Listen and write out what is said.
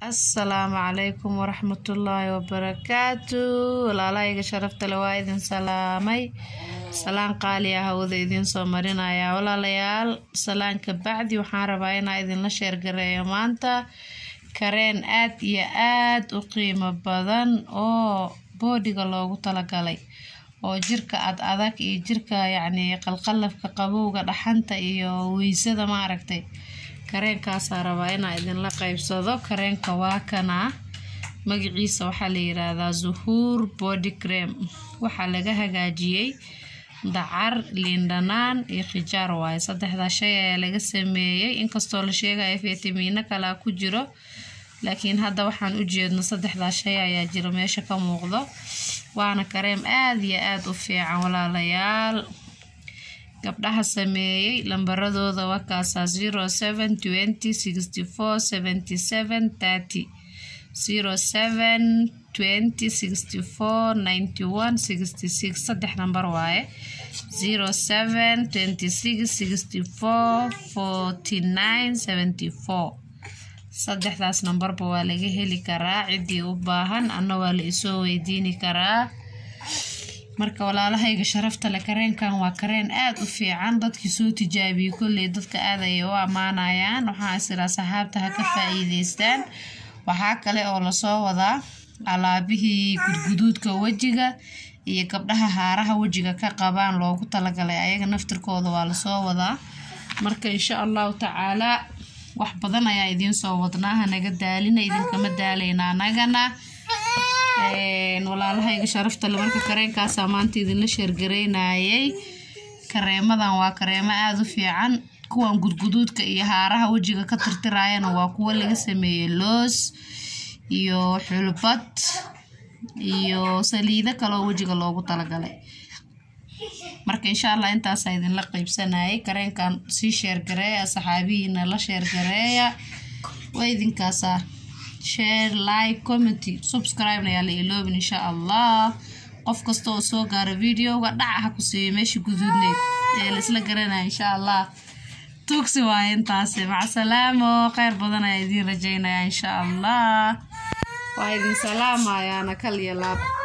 asalaamu calaykum waraxmatullaahi wabarakaatu walaalahayga sharafta le waa idin salaamay salaan qaali ah hawada idiin soo marinaya walaalayaal salaanka bacdi waxaan rabaa inaa idinla sheergareeyo maanta kareen aad iyo aad u qiimo badan oo boodhiga loogu talagalay oo jirka ad adag iyo jirka yacni qalqalafka qabowga dhaxanta iyo weysada maaragtay kareenkaasaa rabaa inaa idinla qeybsado kareenka waa kanaa magaciisa waxaa la yiraahdaa zuhuur body cream waxaa laga hagaajiyey dacar liindhanaan iyo khijaar waaye saddexdaa shay ayaa laga sameeyey inkastoo la sheegaya fitamiino kalaa ku jiro laakiin hadda waxaan u jeedno saddexdaa shay ayaa jiro meesha ka muuqdo waana kareem aad iyo aad u fiican walaalayaal gabdhaha sameeyey lambaradooda wakaasaa zero seven twenty sixty four seventy seven thirty zero seven twenty sixty four ninety one sixty six saddex nambar waaye zero seven twenty six sixty four forty nine seventy four saddexdaas nambarba waa laga heli karaa ciddii u baahan anna waa la isoo weydiini karaa marka walaalahayga sharafta le kareenkan waa kareen aad u fiican dadkii soo tijaabiyey kolley dadka aad ayay u ammaanayaan waxaa isiraa saxaabta ha ka faa-iideystaan waxaa kale oo lasoo wadaa alaabihii gudguduudka wejiga iyo gabdhaha haaraha wejiga ka qabaan loogu talagalay ayaga naftirkooda waa lasoo wadaa marka insha allahu tacaalaa wax badan ayaa idiin soo wadnaa hanaga daalina idinkama daalayna anagana walaalahayga sharafta le marka kareenkaasaa maanta idinla sheergareynayay kareemadan waa kareemo aada u fiican kuwan gudguduudka iyo haaraha wejiga ka tirtirayana waa kuwo laga sameeyey loos iyo xulbad iyo saliido kaleoo wejiga loogu talagalay marka insha allah intaasaa idinla qeybsanayay kareenkan sii sheergareeya saxaabihiina la sheergareeya waa idinkaasaa share like commenty subscribe ayaa la iloobin insha allah qof kasta oo soo gaaro videoga dhaca ha ku siiyo meesha guduudneed ee laisla garanaya insha allah tugsi waaye intaasi macasalaamo kheyr badan ayaa idiin rajeynaya insha allah waa idin salaamayaana kal iyo laab